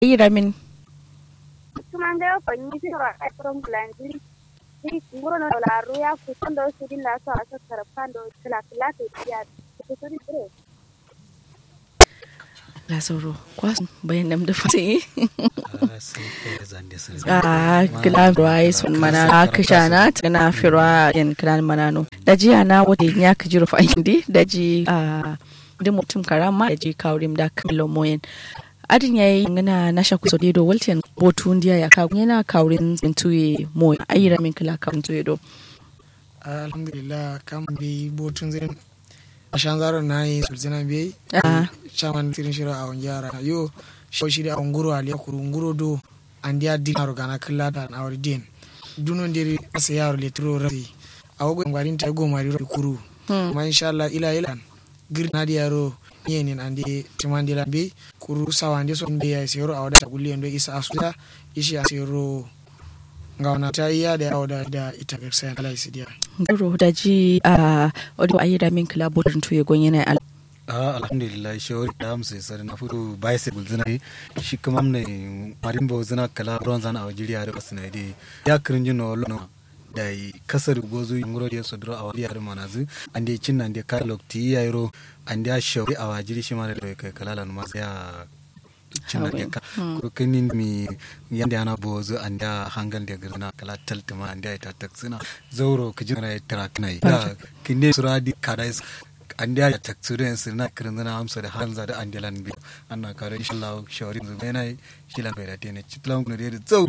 iramin tumande fanyi siro a from blanjiri ni nguro no la ruya ku tondo sudi la so asa karapando kala kala te ya ku sudi bre la sauro kwasu bayan nam da fati Ah, sai kai zande sun a kila ruwa sun mana a kashana tana firwa yan kilan manano da jiya na wata ya ka jiro fa indi da ji a da mutum karama da ji kaurim da kamilo moyen adin yayi ngana na shaku so do walten botu ndiya ya ka yana kaurin intuye moy ayira min kila kaurin tuye do alhamdulillah kam bi botun zin ashan zaro na yi sulzina bi Ah. chaman tirin shiro a yara yo shi shiri a nguro ali kuru nguro do andiya dinaro gana killa da na wari din duno ndiri asa yaro le tro rafi a wogo ngwarin ta go mari ro kuru ma inshallah ila ila gir na di yaro yenin andi timandi la bi kuru sawande so be ya sero a wada gulli ndo isa asuda ishi a sero ngawana ta iya da yawo da da ita gaskiya ala isidiya garo da ji a odo ayira min kila botu tuye gon yana al Ah, alhamdulillah shawari da amsa sare na fudu bicycle zina yi shi kuma ne marimbo zina kala bronze na awajiri are basna de ya kirinji no lono da yi kasar gozo ngoro de sodro awali are manazu ande cinna ande ka lokti yayro ande a shawari awajiri shi mara da kai kala lan mas ya cinna de ka ko kinin mi yande ana bozo ande a hangal de gurna kala taltuma ande ta taksina zauro kijina traknai da kinne suradi kadais an da ta tsure su na kirin zana amsa da hanza da andilan bi anna kare insha Allah shawarin zu bena shi lan da tene chitlan ne da zau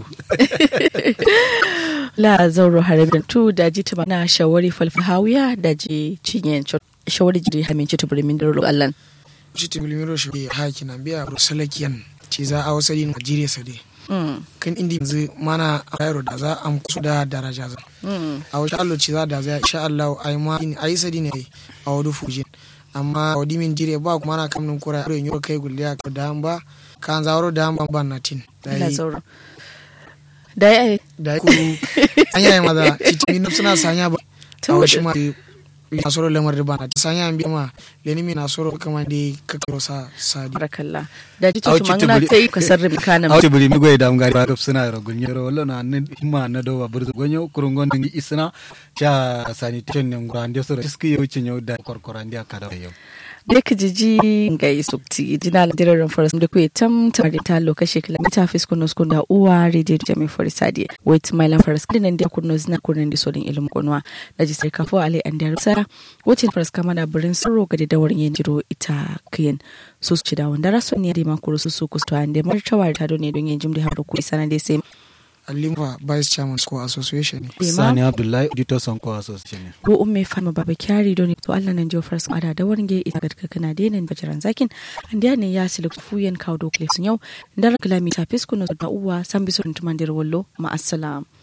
la zauro harabin tu da ji ta na shawari falfahawiya da ji cinyen shawari jiri hamin ci tuburi min daro allan shi ti bilimiro shi haki na biya rusalakiyan ci za a wasa din Najeriya sade kan indi yanzu mana a yaro da za a kusu da daraja za a wasu allo ci za da za insha Allah ai ma a yi sadi ne a wadu fujin amma a wadi min jire ba kuma na kamnin kura yaro yin kai gulliya ka da ba kan zawaro da ban ban na tin da la yi zauro da ya da yi kuru an yayi maza ci ti min suna sanya ba a wasu ma na soro lamar da bana sanya an bi ma leni mi na soro kama da kakaro sa sadi barakalla da ji Au, tutu ci mangana tuburi- ta yi kasar rubikanin awti buri mi goy dam gari ba suna ro gunye ro wallo na ne himma na do ba burzu gonyo kurungon dingi isna cha sanitation ne ngurande so riski yo cinyo da korkorande akada yo da ka jiji ga yi sukti jina la dirarin faras da kuwa tam ta da ta lokaci kilomita fiskun skun da uwa rediyo da jami faris sadi wait my lan faras dinan da kunno zina kunnan da sodin ilimin kunwa da ji sai kafo ale an da rusa wacin faras kama da birin sirro ga da dawarin yin jiro ita kiyin su su ci da wanda rasu ne da makuru su su kusta da martawa ta ne don yin jim da har da kuɗi sanar da sai alimfa vice chairman school association ne Bema. sani abdullahi auditor sonko association ne ko umme fama baba kyari don to Allah nan jiyo faras ada da warnge ita ga kana da nan bajaran zakin an da ne ya silu fuyen kawo dokle sun yau dar kilomita fiskun da uwa san bisu tuman dir wallo ma assalam